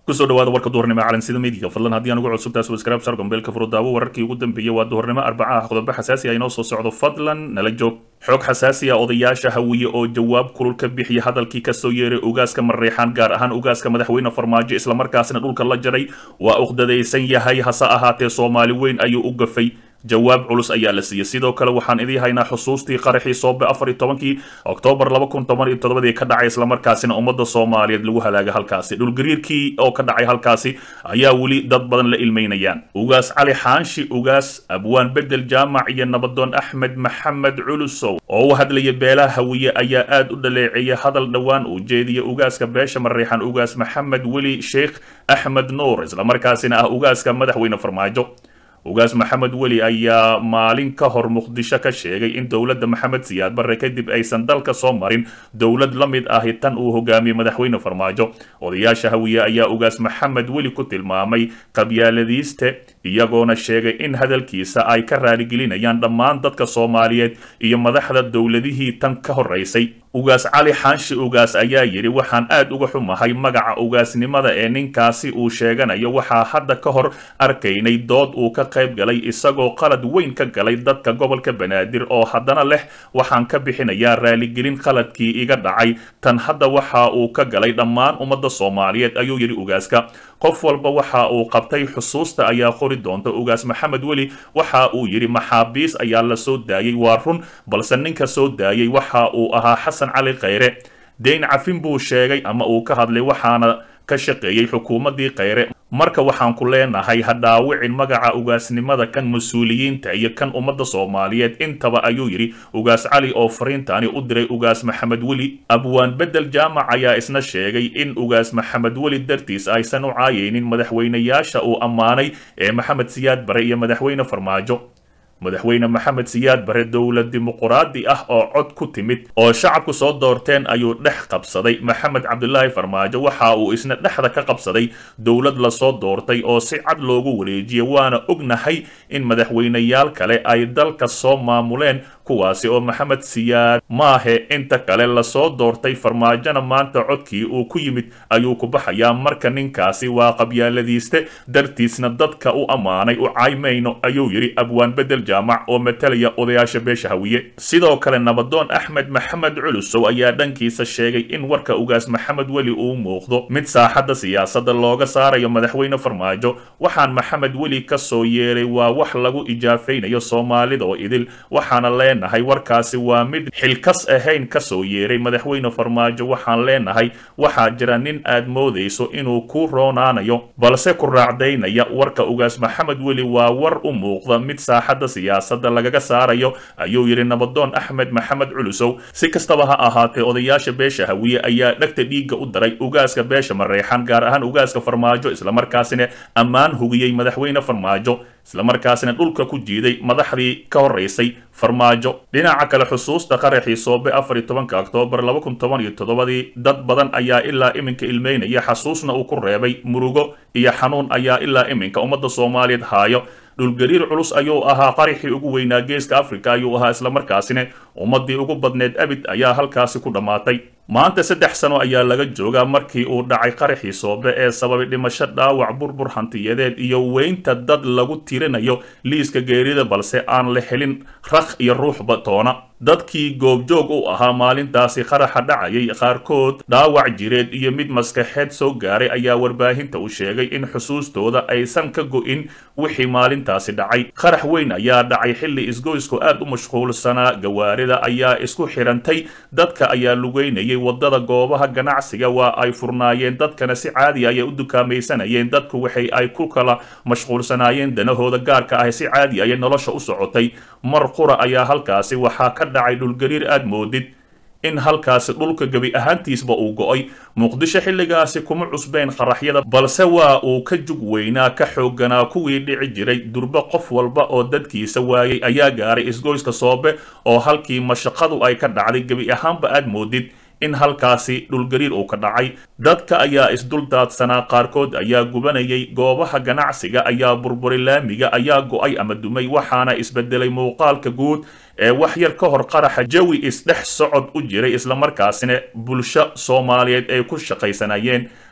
kusoo dhawaada warka duhurnimo calansida midiga fadlan haddii aan ugu cusubtaa subscribe sar gombeelka furudaawo wararkii ugu dambeeyey waa duhurnimo arbaca ah qodobo xasaasi ah inoo soo socdo fadlan nala joog xoog xasaasi ah odayaasha hawiye oo jawaab kulul ka bixiya hadalkii kasoo yeeray ugaaska mareexaan gaar ahaan ugaaska madaxweyne farmaajo islamarkaasina dhulka la jaray waa uqdadaysan yahay hase ahaatee soomaali weyn ayuu u gafay jawaab culus ayaa la siiyey sidoo kale waxaan idii haynaa xusuustii qaraxii soobe afar iyo tobankii oktoobar laba kun toban iyo todobadii ka dhacay islamarkaasina ummadda soomaaliyeed lagu halaaga halkaasi dhulgariirkii oo ka dhacay halkaasi ayaa weli dad badan la ilmeynayaan ugaas cali xaanshi ugaas abwaan bedel jaamac iyo nabadoon axmed maxamed culusow oo u hadlaya beelaha hawiye ayaa aad u dhaleeceeya hadal dhowaan uu jeediya ugaaska beesha mareexan ugaas maxamed weli sheekh axmed nuur islamarkaasina ah ugaaska madaxweyne farmaajo ugaas maxamed weli ayaa maalin ka hor muqdisho ka sheegay in dowladda maxamed siyaad barre kadib aysan dalka soo marin dowlad la mid ahi tan uu hogaamiyey madaxweyne farmaajo odayaasha hawiye ayaa ugaas maxamed weli ku tilmaamay qabyaaladiiste iyagoona sheegay in hadalkiisa ay ka raaligelinayaan dhammaan dadka soomaaliyeed iyo madaxda dowladihii tan ka horeysay ugaas cali xaanshi ugaas ayaa yidhi waxaan aad uga xumahay magaca ugaasnimada ee ninkaasi uu sheeganayo waxaa hadda ka hor arkaynay dood uu ka qayb galay isagoo qalad weyn ka galay dadka gobolka banaadir oo haddana leh waxaan ka bixinayaa raaligelin qaladkii iga dhacay tan hadda waxa uu ka galay dhammaan ummadda soomaaliyeed ayuu yidhi ugaaska qof walba waxa uu qabtay xusuusta ayaa qori doonta ugaas maxamed weli waxa uu yidhi maxaabiis ayaa la soo daayey waa run balse ninka soo daayey waxa uu ahaa xasan cali khayre deyn cafin buu sheegay ama uu ka hadlay waxaana ka shaqeeyey xukuumaddii khayre marka waxaan ku leenahay ha dhaawicin magaca ugaasnimada kan mas-uuliyiinta iyo kan ummadda soomaaliyeed intaba ayuu yidhi ugaas cali oo fariintaani u diray ugaas maxamed weli abwaan bedel jaamac ayaa isna sheegay in ugaas maxamed weli dartiis aysan u caayaynin madaxweynayaasha uu ammaanay ee maxamed siyaad bare iyo madaxweyne farmaajo madaxweyne maxamed siyaad bare dowlad dimuquraadi ah oo cod ku timid oo shacabku soo doorteen ayuu dhex qabsaday maxamed cabdulaahi farmaajo waxa uu isna dhexda ka qabsaday dowlad lasoo doortay oo si cad loogu wareejiyay waana ognahay in madaxweyneyaal kale ay dalka soo maamuleen kuwaasi oo maxamed siyaad maahe inta kale lasoo doortay farmaajona maanta codkii uu ku yimid ayuu ku baxayaa marka ninkaasi waa qabyaaladiiste dartiisna dadka u ammaanay u caymayno ayuu yidhi abwaan bedel jaamac oo matalaya odayaasha beesha hawiye sidoo kale nabadoon axmed maxamed culusow ayaa dhankiisa sheegay in warka ugaas maxamed weli uu muuqdo mid saaxadda siyaasadda looga saarayo madaxweyne farmaajo waxaan maxamed weli ka soo yeeray waa wax lagu ijaafaynayo soomaalida oo idil waxaana leenahay warkaasi waa mid xilkas ahayn ka soo yeeray madaxweyne farmaajo waxaan leenahay waxaa jira nin aad moodayso inuu ku roonaanayo balse ku raacdaynaya warka ugaas maxamed weli waa war u muuqda mid saaxadda siyaasadda lagaga saarayo ayuu yidhi nabadoon axmed maxamed culusow si kastaba ha ahaatee odayaasha beesha hawiye ayaa dhegta dhiigga u daray ugaaska beesha mareexan gaar ahaan ugaaska farmaajo islamarkaasina ammaan hugiyey madaxweyne farmaajo islamarkaasina dhulka ku jiiday madaxdii ka horeysay farmaajo dhinaca kale xusuusta qaraxii soobe afar iyo tobanka oktoobar laba kun toban iyo toddobadii dad badan ayaa ilaa iminka ilmeynaya xasuusna uu ku reebay murugo iyo xanuun ayaa ilaa iminka ummadda soomaaliyeed haayo dhulgariir culus ayuu ahaa qaraxii ugu weynaa geeska africa ayuu ahaa islamarkaasina ummaddii ugu badneed abid ayaa halkaasi ku dhammaatay maanta saddex sano ayaa laga joogaa markii uu dhacay qaraxii soobe ee sababay dhimasho dhaawac burbur hantiyadeed iyo weynta dad lagu tirinayo liiska geerida balse aan la helin rakh iyo ruuxba toona dadkii goobjoog u ahaa maalintaasi qaraxa dhacayay qaarkood dhaawac jireed iyo mid maskaxeed soo gaaray ayaa warbaahinta u sheegay in xusuustooda aysan ka go'in wixii maalintaasi dhacay qarax weyn ayaa dhacay xilli isgoysku aad u mashquulsanaa gawaarida ayaa isku xirantay dadka ayaa lugeynayay wadada goobaha ganacsiga waa ay furnaayeen dadkana si caadi ayay u dukaamaysanayeen dadku waxay ay ku kala mashquulsanaayeen danahooda gaarka ah si caadi ayay nolosha u socotay mar qura ayaa halkaasi waxaa ka dhacay dhulgariir aad moodid in halkaasi dhulka gebi ahaantiisba uu go'ay muqdisho xilligaasi kuma cusbeen qaraxyada balse waa uu ka jug weynaa ka xoogganaa kuwii dhici jiray durbe qof walba oo dadkiisa waayay ayaa gaaray isgoyska soobe oo halkii mashaqadu ay ka dhacday gebi ahaanba aad moodid in halkaasi dhulgariir uu ka dhacay dadka ayaa isduldaadsanaa qaarkood ayaa gubanayay goobaha ganacsiga ayaa burburay laamiga ayaa go'ay ama dumay waxaana isbedelay muuqaalka guud ee wax yar ka hor qaraxa jawi isdhex socod u jiray islamarkaasina bulsho soomaaliyeed ay ku shaqaysanayeen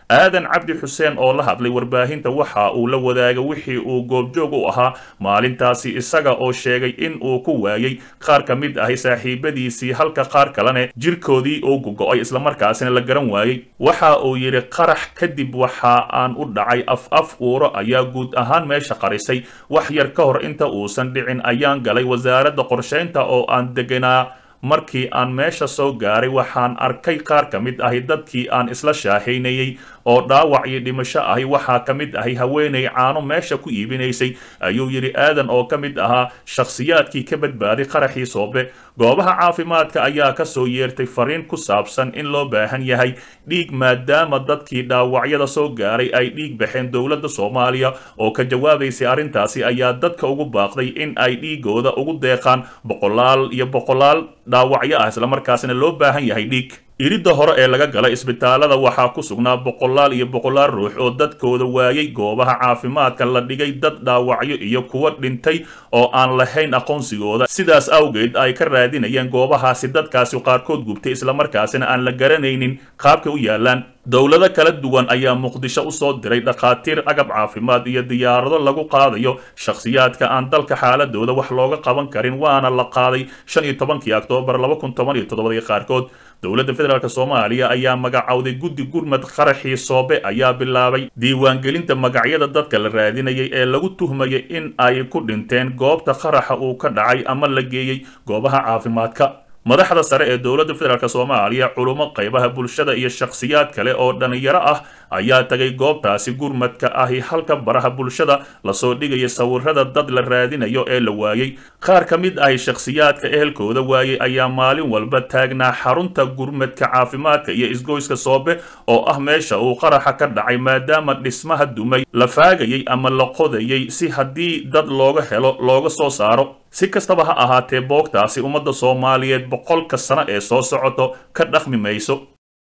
aadan cabdi xuseen oo la hadlay warbaahinta waxa uu la wadaaga wixii uu goobjoog u ahaa maalintaasi isaga oo sheegay in uu ku waayey qaar ka mid ahi saaxiibadiisii halka qaar kalene jirkoodii uu gogo-ay islamarkaasina la garan waayey waxa uu yidhi qarax kadib waxa aan u dhacay af af uuro ayaa guud ahaan meesha qarisay wax yar ka hor inta uusan dhicin ayaan galay wasaaradda qorshaynta oo aan deganaa markii aan meesha soo gaaray waxaan arkay qaar ka mid ahi dadkii aan isla shaahaynayey oo dhaawac iyo dhimasho ahi waxaa ka mid ahi haweenay caano meesha ku iibinaysay ayuu yidhi aadan oo ka mid ahaa shakhsiyaadkii ka badbaaday qaraxii soobe goobaha caafimaadka ayaa ka soo yeertay fariin ku saabsan in loo baahan yahay dhiig maadaama dadkii dhaawacyada soo gaaray ay dhiig baxeen dowladda soomaaliya oo ka jawaabaysay arrintaasi ayaa dadka ugu baaqday in ay dhiigooda ugu deeqaan boqolaal iyo boqolaal dhaawacyo ah islamarkaasina loo baahan yahay dhiig iridda hore ee laga gala isbitaalada waxaa ku sugnaa boqolaal iyo boqolaal ruux oo dadkooda waayay goobaha caafimaadka la dhigay dad dhaawacyo iyo kuwa dhintay oo aan lahayn aqoonsigooda sidaas awgeed ay ka raadinayeen goobahaasi dadkaasi qaarkood gubtay islamarkaasina aan la garanaynin qaabka u yaalaan dowlado kala duwan ayaa muqdisho usoo diray dhakhaatiir agab caafimaad iyo diyaarado lagu qaadayo shakhsiyaadka aan dalka xaaladooda wax looga qaban karin waana la qaaday shan iyo tobankii oktoobar laba kun toban iyo toddobadii qaarkood dowladda federaalk soomaaliya ayaa magacowday guddi gurmad qaraxii soobe ayaa bilaabay diiwaangelinta magacyada dadka la raadinayay ee lagu tuhmayay in ay ku dhinteen goobta qaraxa uu ka dhacay ama la geeyey goobaha caafimaadka madaxda sare ee dowladda federaalk soomaaliya culummo qaybaha bulshada iyo shakhsiyaad kale oo dhallinyaro ah ayaa tagay goobtaasi gurmadka ahi halka baraha bulshada lasoo dhigaya sawirada dad la raadinayo ee la waayey qaar ka mid ahi shakhsiyaadka ehelkooda waayey ayaa maalin walba taagnaa xarunta gurmadka caafimaadka iyo isgoyska soobe oo ah meesha uu qaraxa ka dhacay maadaama dhismaha dumay la faagayay ama la qodayay si haddii dad looga helo looga soo saaro si kastaba ha ahaatee boogtaasi ummadda soomaaliyeed boqolka sano ee soo socoto ka dhaqmi mayso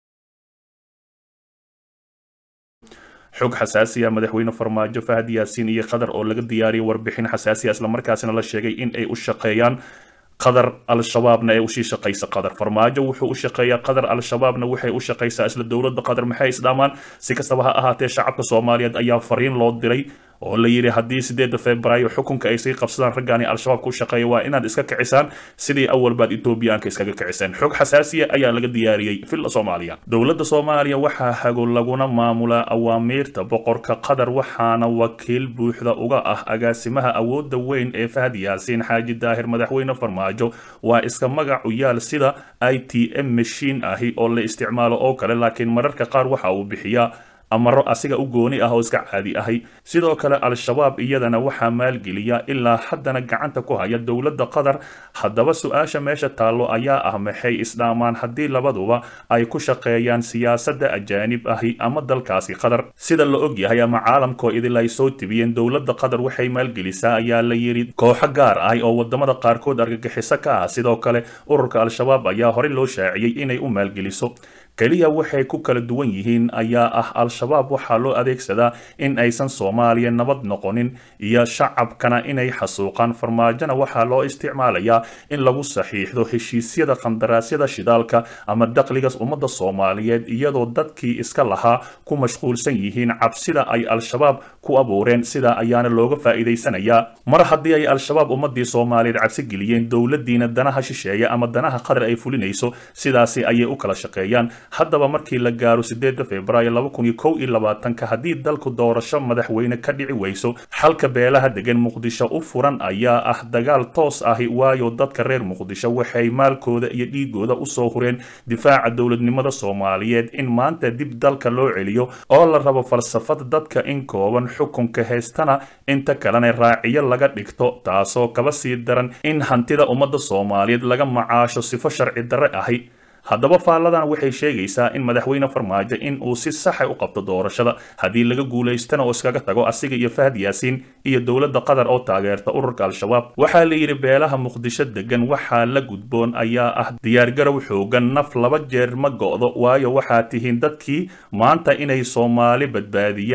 xog xasaasiya madaxweyne farmaajo fahad yaasiin iyo qatar oo laga diyaariyay warbixin xasaasiya islamarkaasina la sheegay in ay u shaqeeyaan qatar al-shabaabna ee usii shaqaysa qatar farmaajo wuxuu u shaqeeyaa qatar al-shabaabna waxay u shaqaysaa isla dowladda qatar maxay isdhaamaan si kastaba ha ahaatee shacabka soomaaliyeed ayaa fariin loo diray oo la yidhi haddii sideedda februaayo xukunka ay sii qabsadaan raggaani al-shabaab ku shaqeeya waa inaad iska kicisaan sidii awalbaad etoobiyaanka iskaga kiciseen xog xasaasiya ayaa laga diyaariyey villa soomaaliya dowladda soomaaliya waxaa hago laguna maamulaa awaamiirta boqorka qatar waxaana wakiil buuxda uga ah agaasimaha awoodda weyn ee fahad yaasiin xaaji daahir madaxweyne farmaajo waa iska magac u yaal sida i t m mashiin ahi oo la isticmaalo oo kale laakiin mararka qaar waxa uu bixiyaa amaro asiga u gooni ah oo iska caadi ahay sidoo kale al-shabaab iyadana waxaa maalgeliya ilaa haddana gacanta ku haya dowladda qatar haddaba su-aasha meesha taallo ayaa ah maxay isdhaamaan haddii labaduba ay ku shaqeeyaan siyaasadda ajaanib ahi ama dalkaasi qatar sida la og yahay ama caalamkoo idil ay soo tibiyeen dowladda qatar waxay maalgelisaa ayaa la yidhi kooxo gaar ah oo wadamada qaarkood argagixiso ka ah sidoo kale ururka al-shabaab ayaa horey loo shaaciyey inay u maalgeliso keliya waxay ku kala duwan yihiin ayaa ah al-shabaab waxaa loo adeegsadaa in aysan soomaaliya nabad noqonin iyo shacabkana inay xasuuqaan farmaajona waxaa loo isticmaalayaa in lagu saxiixdo heshiisyada qandaraasyada shidaalka ama dakhligas ummadda soomaaliyeed iyadoo dadkii iska lahaa ku mashquulsan yihiin cabsida ay al-shabaab ku abuureen sidaa ayaana looga faa'iidaysanayaa mar haddii ay al-shabaab ummadii soomaaliyeed cabsi geliyeen dowladdiina danaha shisheeya ama danaha qatar ay fulinayso sidaasi ayay u kala shaqeeyaan haddaba markii la gaaro sideedda februaayo laba kun iyo kow iyo labaatanka haddii dalku doorasho madaxweyne ka dhici weyso xalka beelaha degan muqdisho u furan ayaa ah dagaal toos ahi waayo dadka reer muqdisho waxay maalkooda iyo dhiigooda usoo hureen difaaca dowladnimada soomaaliyeed in maanta dib dalka loo celiyo oo la rabo falsafad dadka in kooban xukunka heystana inta kalena raaciyo laga dhigto taasoo kaba sii daran in hantida ummadda soomaaliyeed laga macaasho sifo sharci darre ahi haddaba faalladan waxay sheegaysaa in madaxweyne farmaajo in uu si saxa u qabto doorashada haddii laga guulaystana oo iskaga tago asiga iyo fahad yaasiin iyo dowladda qatar oo taageerta ururka al-shabaab waxaa la yidhi beelaha muqdisho degan waxaa la gudboon ayaa ah diyaargarow xoogan naf laba jeer ma go'do waayo waxaa tihiin dadkii maanta inay soomaali badbaadiyaan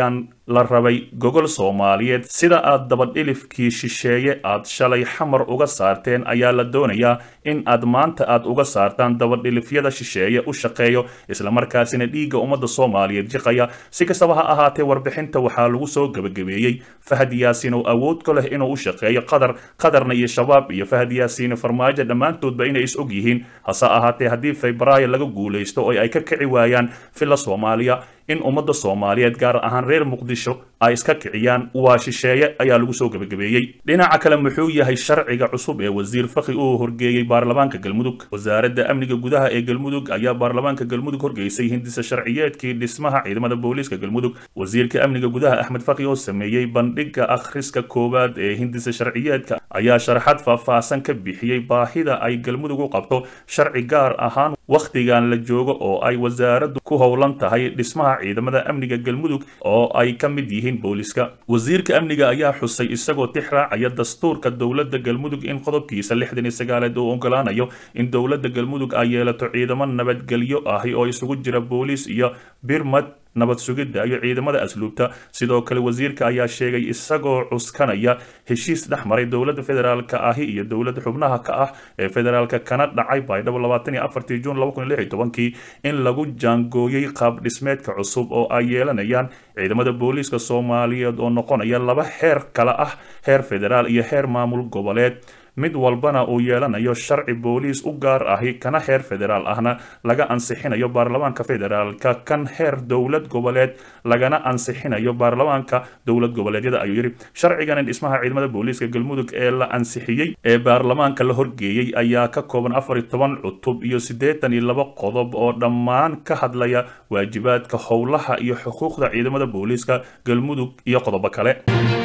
la rabay gogol soomaaliyeed sida aad dabadhilifkii shisheeye aad shalay xamar uga saarteen ayaa la doonayaa in aad maanta aad uga saartaan dabadhilifyada shisheeye u shaqeeyo islamarkaasina dhiigga ummadda soomaaliyeed jiqaya si kastaba ha ahaatee warbixinta waxaa lagu soo gebagabeeyey fahad yaasiin oo awood ka leh inuu u shaqeeyo qatar qatarna iyo shabaab iyo fahad yaasiin farmaajo dhammaantoodba inay is og yihiin hase ahaatee haddii febraayo laga guulaysto oo ay ka kici waayaan villa soomaaliya in ummadda soomaaliyeed gaar ahaan reer muqdisho ay iska kiciyaan waa shisheeye ayaa lagu soo gebagabeeyey dhinaca kale muxuu yahay sharciga cusub ee wasiir fakhi uu horgeeyey baarlamaanka galmudug wasaaradda amniga gudaha ee galmudug ayaa baarlamaanka galmudug horgeysay hindisa sharciyeedkii dhismaha ciidamada booliiska galmudug wasiirka amniga gudaha axmed fakhi oo sameeyey bandhiga akhriska koowaad ee hindisa sharciyeedka ayaa sharaxad faahfaahsan ka bixiyey baahida ay galmudug u qabto sharci gaar ahaan wakhtigan la joogo oo ay wasaaraddu ku howlan tahay dhismaha ciidamada amniga galmudug oo ay ka mid yihiin booliska wasiirka amniga ayaa xusay isagoo tix raacaya dastuurka dowladda galmudug in qodobkiisa lixdan iyo sagaaleed uu ogolaanayo in dowladda galmudug ay yeelato ciidamo nabadgelyo ahi oo isugu jira booliis iyo birmad nabad sugidda iyo ciidamada asluubta sidoo kale wasiirka ayaa sheegay isagoo cuskanaya heshiis dhex maray dowladda federaalka ahi iyo dowladda xubnaha ka ah ee federaalka kana dhacay baydhabo labaatan iyo afartii juun laba kun iyo lix iyo tobankii in lagu jaangooyey qaab dhismeedka cusub oo ay yeelanayaan ciidamada booliiska soomaaliyeed oo noqonaya laba heer kala ah heer federaal iyo heer maamul goboleed mid walbana uu yeelanayo sharci booliis u gaar ahi kana heer federaal ahna laga ansixinayo baarlamaanka federaalka kan heer dowlad goboleed lagana ansixinayo baarlamaanka dowlad goboleedyada ayuu yidhi sharcigan dhismaha ciidamada booliiska galmudug ee la ansixiyey ee baarlamaanka la horgeeyey ayaa ka kooban afar iyo toban cutub iyo siddeetan iyo laba qodob oo dhammaan ka hadlaya waajibaadka howlaha iyo xuquuqda ciidamada booliiska galmudug iyo qodobo kale